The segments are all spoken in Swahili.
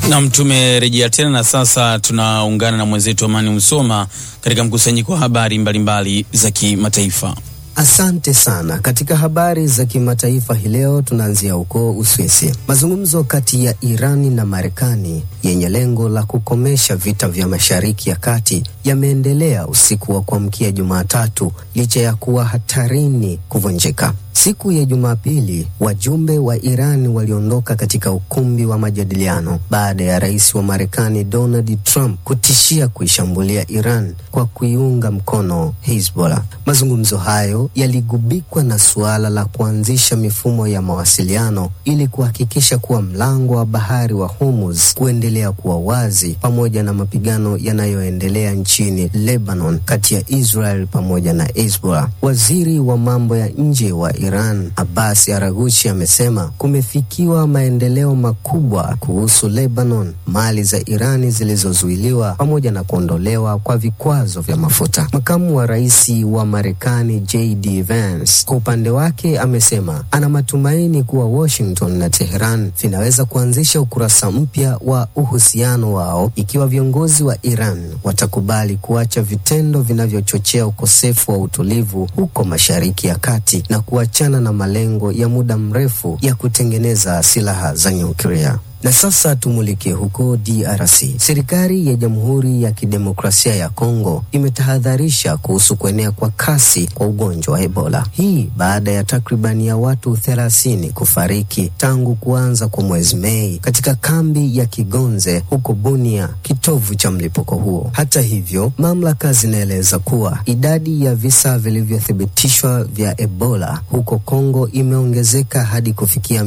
Nam, tumerejea tena na sasa tunaungana na mwenzetu Amani Msoma katika mkusanyiko wa habari mbalimbali za kimataifa. Asante sana. Katika habari za kimataifa hii leo tunaanzia huko Uswisi. Mazungumzo kati ya Irani na Marekani yenye lengo la kukomesha vita vya Mashariki ya Kati yameendelea usiku wa kuamkia Jumatatu licha ya kuwa hatarini kuvunjika. Siku ya Jumapili, wajumbe wa Irani waliondoka katika ukumbi wa majadiliano baada ya rais wa Marekani Donald Trump kutishia kuishambulia Iran kwa kuiunga mkono Hezbollah. Mazungumzo hayo yaligubikwa na suala la kuanzisha mifumo ya mawasiliano ili kuhakikisha kuwa mlango wa bahari wa Hormuz kuendelea kuwa wazi, pamoja na mapigano yanayoendelea nchini Lebanon kati ya Israel pamoja na Hezbollah. Waziri wa mambo ya nje wa Iran Abbas Araghchi amesema kumefikiwa maendeleo makubwa kuhusu Lebanon, mali za Irani zilizozuiliwa pamoja na kuondolewa kwa vikwazo vya mafuta. Makamu wa rais wa Marekani JD Vance kwa upande wake amesema ana matumaini kuwa Washington na Teheran vinaweza kuanzisha ukurasa mpya wa uhusiano wao ikiwa viongozi wa Iran watakubali kuacha vitendo vinavyochochea ukosefu wa utulivu huko Mashariki ya Kati na kuachana na malengo ya muda mrefu ya kutengeneza silaha za nyuklia. Na sasa tumulike huko DRC. Serikali ya Jamhuri ya Kidemokrasia ya Kongo imetahadharisha kuhusu kuenea kwa kasi kwa ugonjwa wa Ebola. Hii baada ya takribani ya watu thelathini kufariki tangu kuanza kwa mwezi Mei katika kambi ya Kigonze huko Bunia, kitovu cha mlipuko huo. Hata hivyo, mamlaka zinaeleza kuwa idadi ya visa vilivyothibitishwa vya Ebola huko Kongo imeongezeka hadi kufikia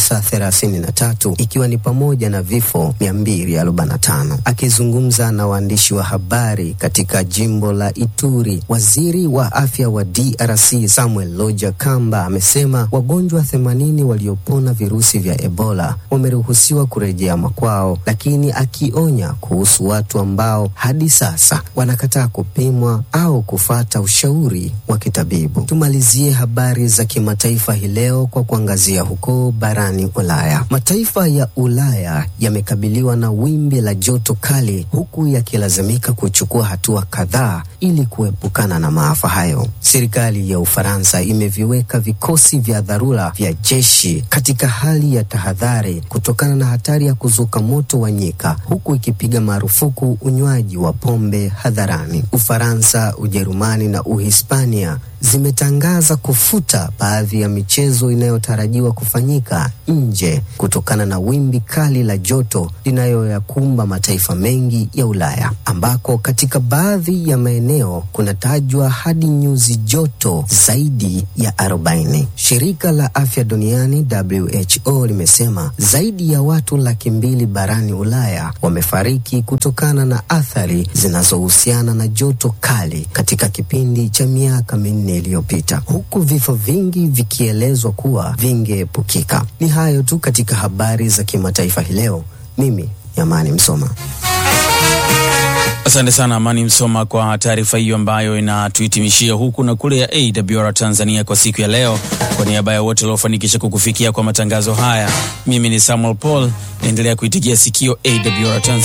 933 ikiwa ni pamoja na vifo 245. Akizungumza na waandishi wa habari katika jimbo la Ituri, waziri wa afya wa DRC Samuel Loja Kamba amesema wagonjwa 80 waliopona virusi vya Ebola wameruhusiwa kurejea makwao, lakini akionya kuhusu watu ambao hadi sasa wanakataa kupimwa au kufata ushauri wa kitabibu. Tumalizie habari za kimataifa hii leo kwa kuangazia huko barani Ulaya. Mataifa ya Ulaya yamekabiliwa na wimbi la joto kali huku yakilazimika kuchukua hatua kadhaa ili kuepukana na maafa hayo. Serikali ya Ufaransa imeviweka vikosi vya dharura vya jeshi katika hali ya tahadhari kutokana na hatari ya kuzuka moto wa nyika, huku ikipiga marufuku unywaji wa pombe hadharani. Ufaransa, Ujerumani na Uhispania zimetangaza kufuta baadhi ya michezo inayotarajiwa kufanyika nje kutokana na wimbi kali la joto linayoyakumba mataifa mengi ya Ulaya, ambako katika baadhi ya maeneo kunatajwa hadi nyuzi joto zaidi ya 40. Shirika la Afya Duniani WHO limesema zaidi ya watu laki mbili barani Ulaya wamefariki kutokana na athari zinazohusiana na joto kali katika kipindi cha miaka minne iliyopita huku vifo vingi vikielezwa kuwa vingeepukika. Ni hayo tu katika habari za kimataifa hii leo. Mimi ni Amani Msoma. Asante sana Amani Msoma kwa taarifa hiyo ambayo inatuhitimishia huku na kule ya AWR Tanzania kwa siku ya leo. Kwa niaba ya wote waliofanikisha kukufikia kwa matangazo haya, mimi ni Samuel Paul, naendelea kuitigia sikio AWR Tanzania.